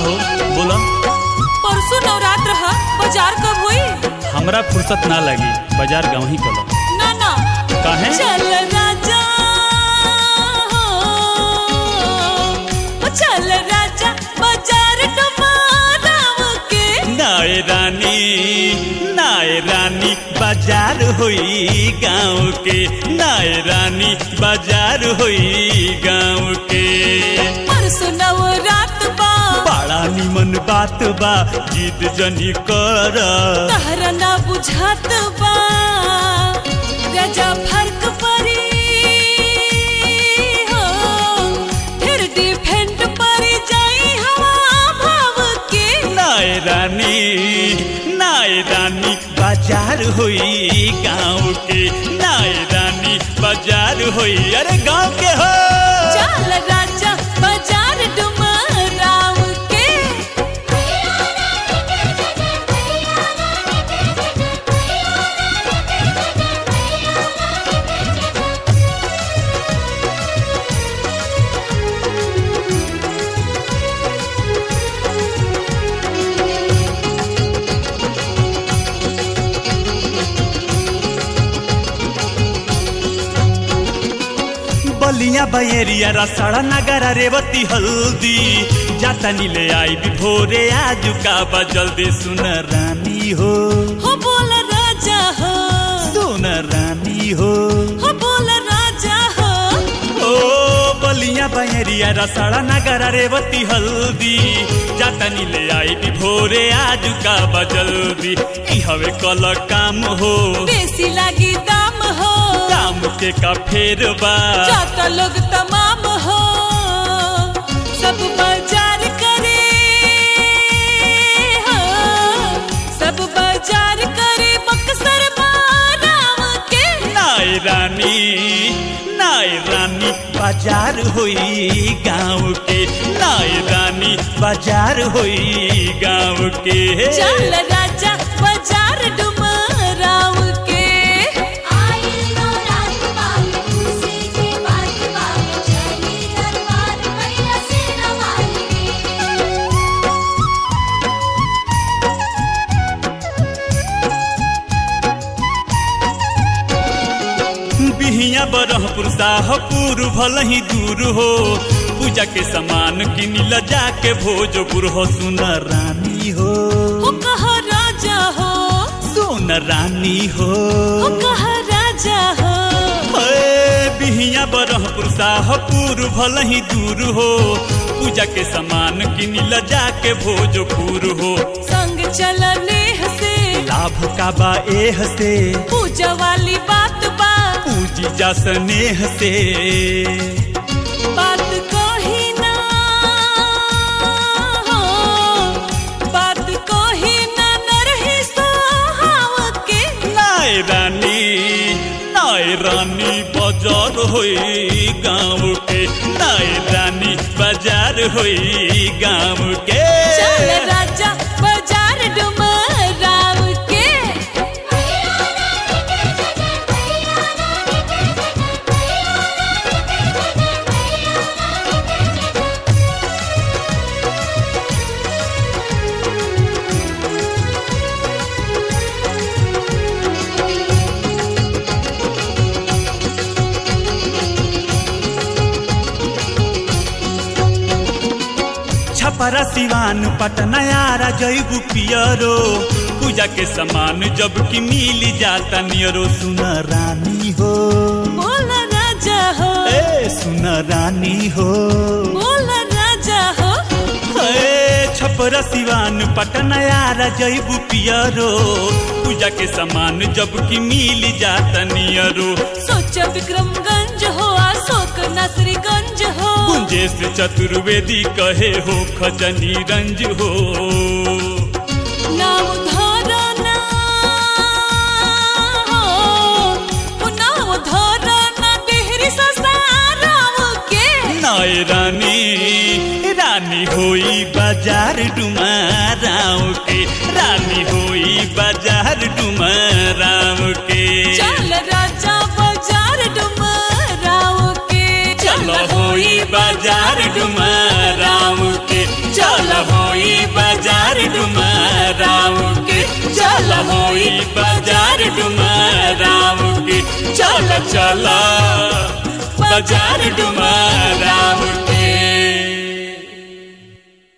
हो बोला परसों नवरात्र ह बाजार कब होई हमरा फुर्सत ना लगी बाजार गाँव ही कलो ना ना काहे चल राजा हो ओ चल राजा बाजार टमाराव के नाय रानी नाय रानी बाजार होई गाँव के नाय रानी बाजार होई गाँव के परसों नवरात्र बा बड़ा निमन बात बा जिद जनी कर तहरा ना बुझात बा राजा फर्क परी हो फिर डिफेंड परी जाई हवा भाव के नाय रानी नाय रानी बाजार होई गाँव के नाय रानी बाजार होई अरे गाँव के हो चल राजा बाजार डुमराव के बलिया बयरिया रसड़ा नगरा रेवती हल्दी जाता नीले आई भी भोरे आज का बा जल्दी सुन रानी हो हो बोल राजा हो सुन रानी हो हो बोल राजा हो ओ बलिया बयरिया रसड़ा नगरा रेवती हल्दी जाता नीले आई भी भोरे आज का बा जल्दी ई हवे कल काम हो बेसी लागी दाम हो काम के का फेर बा जाता लोग तमाम हो सब बाजार करे हो सब बाजार करे बक्सर बाराव के नाय रानी नाय रानी बाजार होई गाँव के नाय रानी बाजार होई गाँव के चल राजा बाजार डुमराव के बिहिया बरहपुर साहपुर भल ही दूर हो पूजा के सामान किन ल जाके भोजपुर हो सुन रानी हो हो कहा राजा हो सुन रानी हो हो कहा राजा हो ए, बिहिया बरहपुर साहपुर भल ही दूर हो पूजा के सामान किन ल जाके भोजपुर हो संग चलने से लाभ का बा एह से पूजा वाली बात बा पूजी जा स्नेह से बात कही ना हो बात कही ना नरही सोहाव के नाय रानी नाय रानी बाजार होई गाँव के नाय रानी बाजार होई गाँव के चल राजा बाजार डुमराव के छपरा सिवान पटना यारा जैबू पियरो पूजा के सामान जब की मिल जाता नियरो सुन रानी हो बोल राजा हो ए सुन रानी हो बोल राजा हो ए छपरा सिवान पटना यारा जैबू पियरो पूजा के सामान जब की मिल जाता नियरो सोच विक्रमगंज हो अशोक नसरीगंज हो कुंजेश चतुर्वेदी कहे हो खजनी रंज हो नाम धरो ना हो ओ नाम धरो ना देहरी ससाराव के नाय रानी रानी होई बाजार डुमाराव के रानी होई बाजार डुमाराव के चल राजा बाजार डुमराव के चल होई बाजार डुमाराव के चल होई चल होई बाजार डुमराव के चल चल बाजार डुमराव